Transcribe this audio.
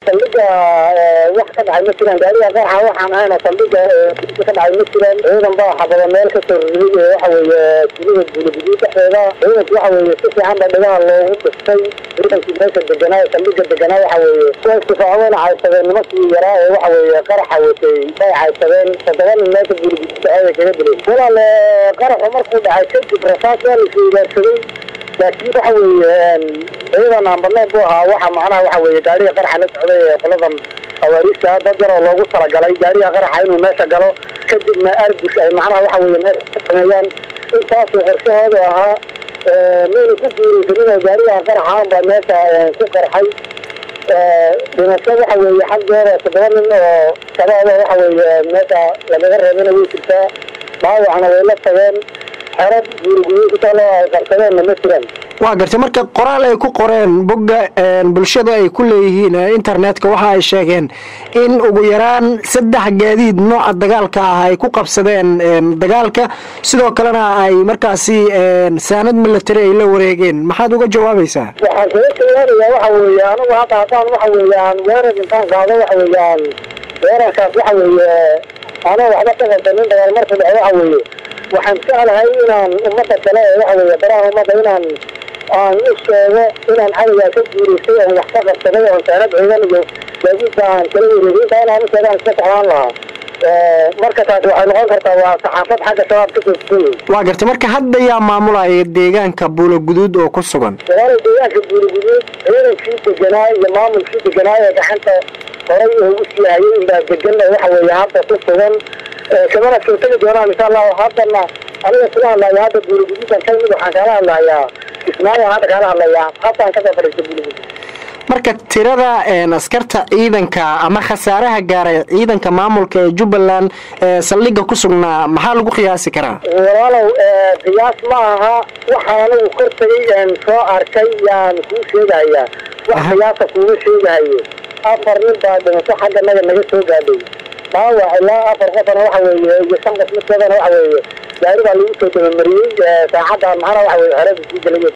saldhiga wax ka dhacay ma jiraan gaariga qaraxa waxaan ahayna saldhiga ka dhacay ma jiraan ciidan baa xabada meel kasoo riday waxa weeye tulida buulaguduud dhexdeeda ciidanku waxa weeye si fiican ba dhigaha loogu dhistay ciidankii meesha deganaa saldhiga deganaa waxa weeye kuwa istifaacadeen caydsadeen nimankii yaraa ee waxa weeye qaraxa watay bay caydsadeen toddoba nin meesha buulaguduud dhexeeda kaga dilay walaal qaraxu markuu dhacay kadib rasaas waa la isweydaarsaday laakiin waxa weeye ciidan aan badnayn buu ahaa waxa macnaha waxa weeye gaariga qaraxa la socday ee qoladan hawaariista dad yaroo loogu talagalay gaariga qaraxa inuu meesha galo kadibna arbus ay macnaha waxa weeye meesha ka sameeyaan intaasuu qorshahoodu ahaa mayna ku guuraysanin oo gaariga qaraxaan baa meesha ku qarxay dhimasho waxa weeye xaggooda toddoba nin oo shabaaba waxa weeye meesha lagaga reebana way jirtaa dhaawacna way la tageen xerad guuriguduudkutalo ay qarsadeenna ma jiraan waa gartay marka qoraal ay ku qoreen bogga bulshada ay ku leeyihiin internetka waxa ay sheegeen in ugu yaraan saddex gaadiid nooca dagaalka ah ay ku qabsadeen dagaalka sidoo kalena ay markaasi saanad milatary ay la wareegeen maxaad uga jawaabaysaa waxaan kaga jawaabayaa waxa weeye anigu hadda haddaan waxa weeye aan weerar intaan qaado waxa weeye aan weerarkaas waxa weeye anoo waxba ka qabsanin dagaal marka dhaco waxa weeye waxaan jeclahay inaan ummadda kale ee waxa weeye baraha ummadda inaan aan u sheego inaan cadowgaa ka guuraystay oon wax ka qabsaday oon saanad ciidan iyo gaadiidka aan kala wareegay intaa inaan u sheego aan iska jeclaan lahaa marka taasi waxay noqon kartaa waa saxaafad xagga shabaab ka soo fukay waa gartay marka hadda yaa maamulaya deegaanka buulo guduud oo ku sugan walaala deegaanka buuriguduud ciidankii deganaa iyo maamulkii deganaa ee gacanta horay ugu sii hayay inbaa degan oo waxa weeye hadda ku sugan kamana soo tegi doonaan insha allahu haddana aniga kula hadlaya hadda buuriguduudan ka mid waxaan kaala hadlayaa kismaayo hadda kaala hadlayaa haddaan kasoo fadhiista buuriguduud marka tirada askarta ciidanka ama khasaaraha gaaray ciidanka maamulka ee jubbaland ee saldhiga ku sugnaa maxaa lagu qiyaasi karaa walaalow qiyaas ma aha waxaan anigu kor tagay soo arkay yaan kuu sheegahayaa wax qiyaasa kuuma sheegahayo afar nin baa dhimasho xagga naga naga soo gaadhay dhaawac ilaa afar qofana waxa weeye iyo shan qof midkoodana waxa weeye gaari baa lagu soo dabamariyey saacaddan maxana waxa weye xerada sii gelay